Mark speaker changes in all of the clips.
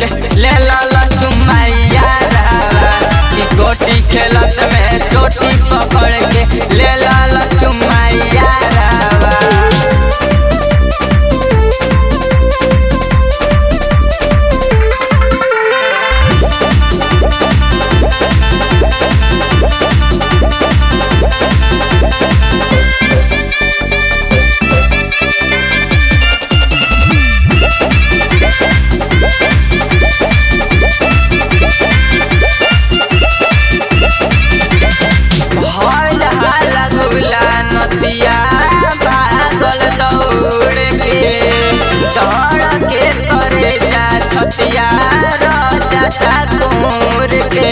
Speaker 1: के ले ला चुमैया कि गोटी खेलत में चोटी पकड़ के ले ला चुमैया हल हल गुला नदिया भागल दौड़ के दौड़ के करे जा छतिया राजा ठाकुर के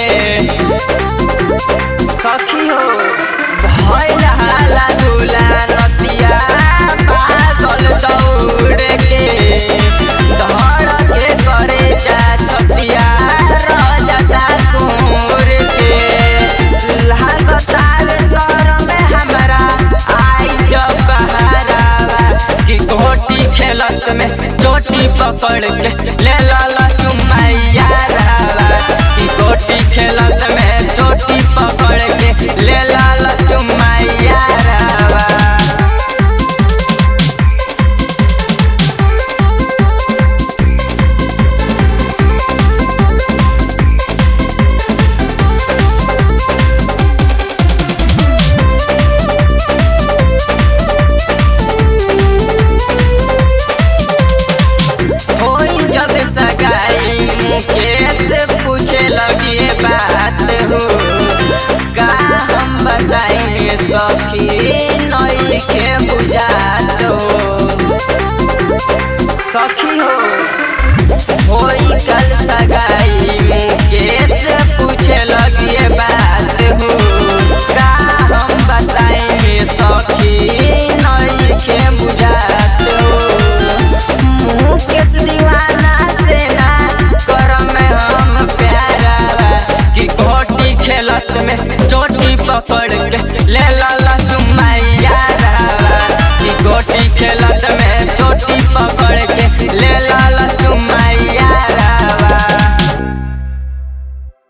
Speaker 1: सखी हो भइल हाला गुला नदिया भागल दौड़ के दौड़ के करे जा छतिया राजा ठाकुर के लागतार सर में हमरा आई जब बहरावा कि गोटी खेलत में चोटी पकड़ के ले ला चुमैया रावा कि गोटी खेलत में चोटी पकड़ के ले ला चुमैया रावा होई जब सगाई मुकेश पूछे लगी बात हो का हम बताएंगे सखी नई के बुझात हो सखी हो होई कल सगाई मुकेश पूछे लगी बात हो का हम बताएंगे सखी नई के बुझात हो मुकेश दीवाना से ना करम में हम प्यारा कि गोटी खेलत में चोटी पकड़ के ले ला